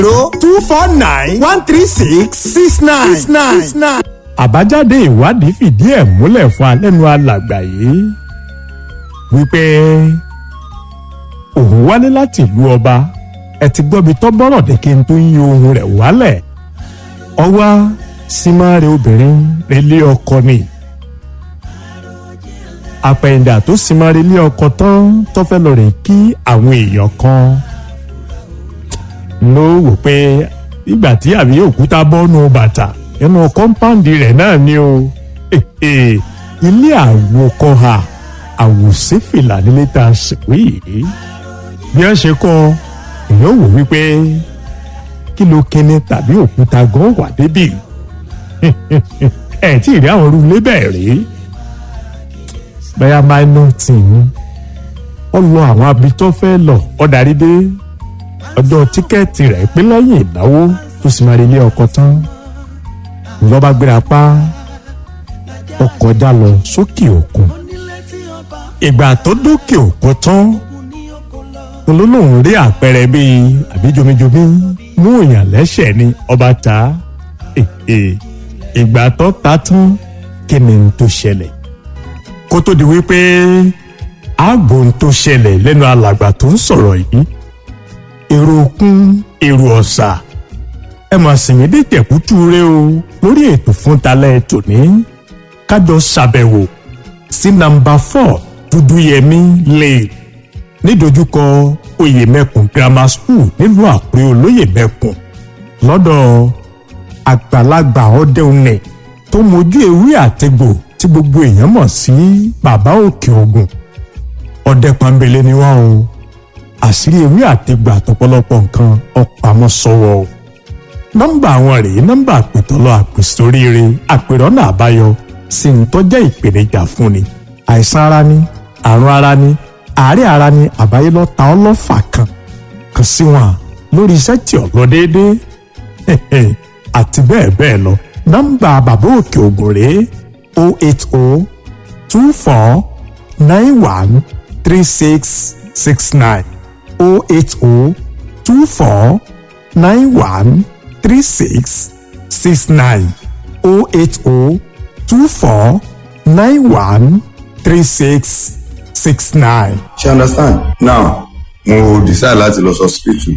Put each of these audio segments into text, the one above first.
zero two four nine one three six six nine six nine six nine. àbájáde ìwádìí fìdí ẹ̀ múlẹ̀ fún alẹ́nu alàgbà yìí wípé òun wálé láti ìlú ọba ẹ ti gbọ́bi tọ́ bọ́rọ̀ dé kí n tó yí ohun rẹ̀ wálẹ̀ ọwá símáre obìnrin relé ọkọ ni àpẹ̀yìndà tó símáre ilé ọkọ tán tó fẹ́ lọ rè kí àwọn èèyàn kan ló wò pé ìgbà tí àbí òkúta bọ́nu bàtà nínú kọ́ńpáǹdì rẹ̀ náà ni o ilé àwòkọ́ha àwòsífìlà nílé tá a sìnkú yìí bí wọ́n ṣe kọ́ èèyàn wò wípé kí ló kíni tàbí òkúta gan wà débì ẹ̀ tí ì rí àwọn irú ilé bẹ́ẹ̀ rí bẹ́ẹ̀ minor team ó lọ àwọn abitọ́ fẹ́ lọ ó darí dé ọjọ́ tíkẹ́ẹ̀tì rẹ̀ pé lẹ́yìn ìnáwó tó sì máa rí ilé ọkọ tán lọ́ba gbéra pa ó kọjá lọ sókè òkun ìgbà tó dókè òkun tán olólùwọ̀n rí àpẹẹrẹ bíi àbí jomijomi mú èèyàn lẹ́sẹ̀ ni ọba ta ìgbà tó ta tán kí ni n tó ṣẹlẹ̀ kó tó di wípé ààbò n tó ṣẹlẹ̀ lẹ́nu alàgbà tó ń sọ̀rọ̀ yìí èrò òkun èrò ọ̀sà ẹ mà sì mí dé tẹ̀kútú rẹ o lórí ètò fún talẹ́ tòní kájọ ṣàbẹ̀wò sí nàmbà four dúdúyẹmí lane nídojúkọ oyèmẹkùn grammar school nílùú àkúrẹ́ olóyèmẹkùn lọ́dọ̀ àgbàlagbà ọdẹunẹ tó mojú ewé àtẹgbò tí gbogbo èèyàn mọ̀ sí bàbá òkè ògùn ọdẹ pàmbélé ni wọ́n o àṣírí ewé àtẹgbà àtọ̀pọ̀lọpọ̀ nǹkan ọ̀pamọ́ sọ́wọ́ o nọ́mbà àwọn rèé nọ́mbà àpètọ́lọ́ àpèsóríire àpèrọ́nà àbáyọ sì ń tọ́jẹ́ ìpèníjà fúnni àìsàn ara ni àrùn ara ni àárẹ̀ ara ni àbáyé lọ ta ọ́ lọ́fà kan kàn sí wọn lórí iṣẹ́ tí ò lọ déédéé àti bẹ́ẹ̀ bẹ́ẹ̀ lọ nọ́mbà bàbá òkè ògùn rèé o eight o two four nine one three six six nine o eight o two four nine one three six six nine o eight o two four nine one three six six nine. ṣe understand now mo decide láti lọ sí hospital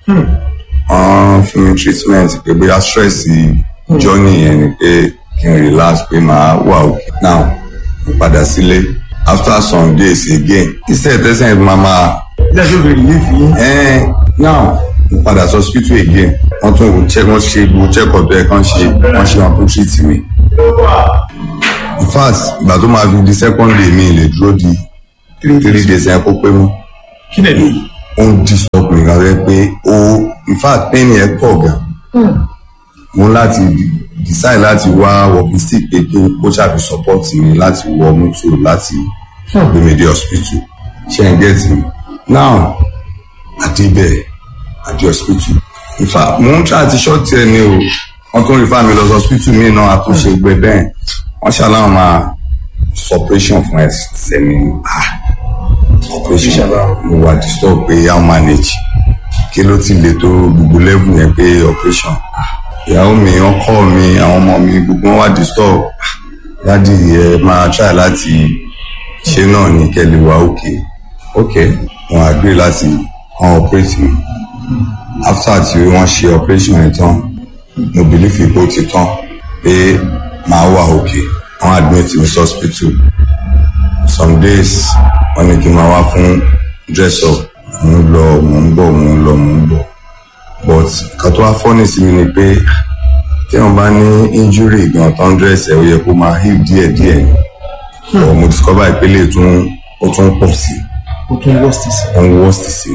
wọ́n fún mi treatment pé bóyá stress journey yẹn ni pé kí n relax pé màá wà òkè now mo padà sílé after some days again instead tẹ́sán ẹ̀ máa máa ilé ẹjọ́ bèrè yìí fi yín. ẹ̀ẹ́n now mo padà sí hospital again wọ́n tún wò check wọ́n ṣe gbogbo check up ẹ̀ kàn ṣe wọ́n ṣe wọn tún treat mi in fact ìgbà tó máa fi di second day mi lè dúró di three days yẹn kó pé mọ́ kí lè lè. ó ń disturb mi gan rẹ pé ó in fact pain yẹn pọ̀ gan mo ń láti decide láti wá walking stick pé kí kó ṣàfi support mi láti wọ mọ́tò láti gbé mi dé hospital ṣe ń get me now àdébẹ̀ àdé hospital in fact mo ń try àti short ẹ ní o wọ́n tún refer mi lọ sí hospital mi náà àtúnṣe gbẹ bẹ́ẹ̀ wọ́n ṣàlàyé máa suppression fún ẹsẹ̀ mi ah operation mo wà disturb pé how manage kí ló ti le tó gbogbo level yẹn pé operation ìyàwó mi ọkọ mi àwọn ọmọ mi gbogbo wọn wà disturb dádì ẹ máa try láti ṣe náà ní kẹ́lẹ́ wa ok ok wọn agree láti kan operate mi after tí wọ́n ṣe operation yẹn tán mo believe ipò ti tán pé màá wà ok wọ́n admit mi sí hospital some days wọ́n ní kí n máa wá fún dress up mò ń lọ mò ń bọ̀ mò ń lọ mò ń bọ̀ but nǹkan tó wá fọ́nì sí mi ni pé tí wọ́n bá ní injury gan tó ń dress ẹ̀ ó yẹ kó máa heal díẹ̀ díẹ̀ ni but mo discover ìpele tún ó tún pọ̀ sí o tún worst sí. ó ń worst sí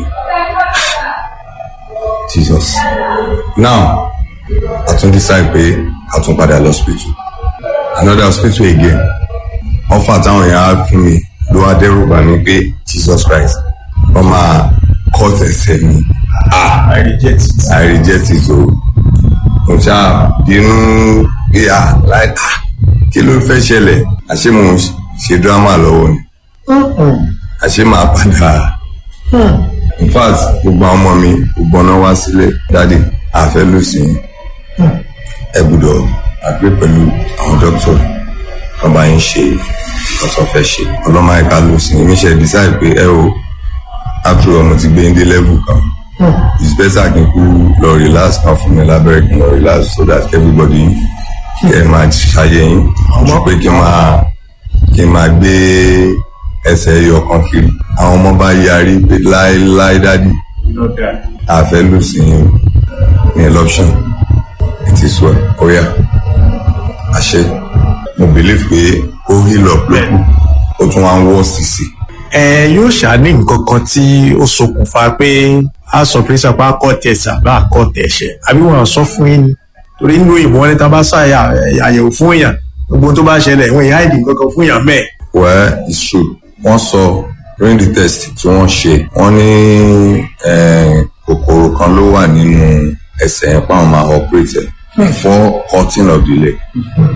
Jesus now a tún decide pé a tún padà lọ hospital another hospital again offer táwọn èèyàn á fún mi ló wá dẹ́rù bà mí pé jesus christ wọ́n máa cut ẹsẹ̀ mi ah i reject it. i reject it o mo ṣáà bínú pé ah láì ah kí ló fẹ́ ṣẹlẹ̀ àṣé mo ń ṣe drama lọ́wọ́ ni àṣé màá padà in fact gbogbo àwọn ọmọ mi gbogbo ọ̀nà wá sílé dáàdi àfẹ́ ló sí ẹ gbọ́dọ̀ àgbé pẹ̀lú àwọn dókítà kan bá yín ṣe nǹkan tó fẹ́ ṣe ọlọ́mọ ẹ̀ka ló sí mi ṣe decide pé ẹ o after all mo ti gbé ndé level kan it's better kí n kú lọ relax kan fún mi lábẹ́rẹ́ kí n lọ relax so that everybody kẹ́ ẹ máa ṣayé yín ju pé kí n máa kí n máa gbé ẹsẹ̀ ẹyọ kan kiri àwọn ọmọ bá yarí pé láéláé dádì àfẹ́ ló sí yín ní election it is well ó yá àṣẹ mo believe pé ó heal up lókù ó tún wá ń wọ́ sísì ẹ yóò ṣàní nǹkan kan tí ó ṣokùnfà pé a sọ pé sàpá kọ tẹsà bá kọ tẹsẹ àbí wọn sọ fún yín ni torí nínú ìbọn ní tá a bá ṣàyà àyẹ̀wò fún èèyàn gbogbo tó bá ṣẹlẹ̀ ìwọ̀n ìyá ìdì nǹkan kan fún èèyàn mẹ́ẹ̀. well it's true wọ́n sọ during the test tí wọ́n ṣe wọ́n ní eh, kòkòrò kan ló wà nínú ẹsẹ̀ yẹn páwọn máa operate ẹ̀ before cutting of the leg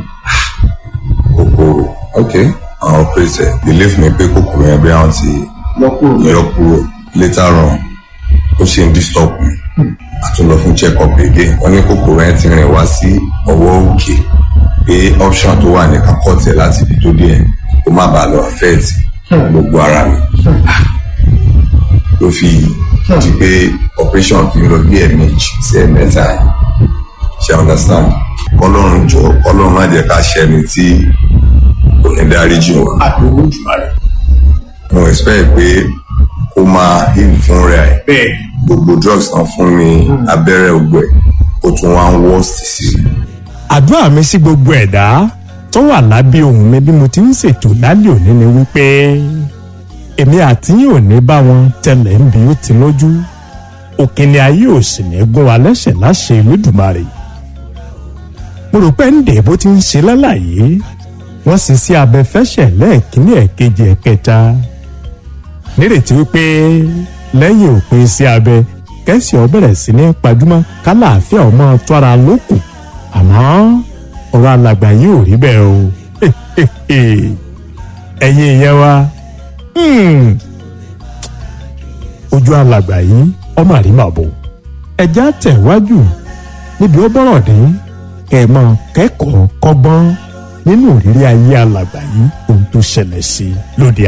kòkòrò ok àwọn operate ẹ̀ believe me pé kòkòrò yẹn bí àwọn ti yọ kúrò later on ó ṣe ń disturb mi àtúnlọ fún check up again wọ́n ní kòkòrò yẹn ti rìn wá sí ọwọ́ òkè pé option tó wà ní kakọ́tẹ̀ láti ibi tó dé yẹn kó má bàa lọ affect gbogbo ara mi ló fi di pé operation fi lọ bí ẹ̀ẹ̀mejì sí ẹ̀ẹ̀mẹ́ta yẹn ṣe understand kọlọ́run jọ kọlọ́run má jẹ́ ká ṣẹni tí kò ní dáríjì wá àdúgbò jùlọ rẹ. mo expect pé kó máa heal fún rẹ̀ bẹ́ẹ̀ gbogbo drugs tán fún mi abẹ́rẹ́ ògbẹ́ ó tún wá ń worst sí i. àdúrà mi sí gbogbo ẹ̀dá tó wà lábẹ́ ohùn mi bí mo ti ń ṣètò lálẹ́ òní ni wípé èmi àti yín ò ní bá wọn tẹlẹ̀ ń bí ó ti lójú òkèlè ayé ò sì ní gún wa lẹ́sẹ̀ láṣẹ Olódùmarè mo rò pé ń dè bó ti ń ṣe lálàyé wọ́n sì sí abẹ́fẹ́ṣẹ̀ lẹ́ẹ̀kínní ẹ̀kejì ẹ̀kẹta nírètí wípé lẹ́yìn òpin sí abẹ kẹ́sì ọ bẹ̀rẹ̀ sí ní pajúmọ́ kálàáfíà ọmọ tó ara lókù àmọ́ ọ̀rọ̀ alàgbà yìí ò rí bẹ́ẹ̀ o ẹ̀yin ìyẹn wa hmm, ojú alàgbà yìí ọmọ àrímàbò ẹja tẹ̀wájú níbi ó bọ̀rọ̀ dé kẹ̀mọ́ kẹ́kọ̀ọ́ kọ́gbọ́n nínú ìrírí ayé alàgbà yìí ohun tó ṣẹlẹ̀ sí lóde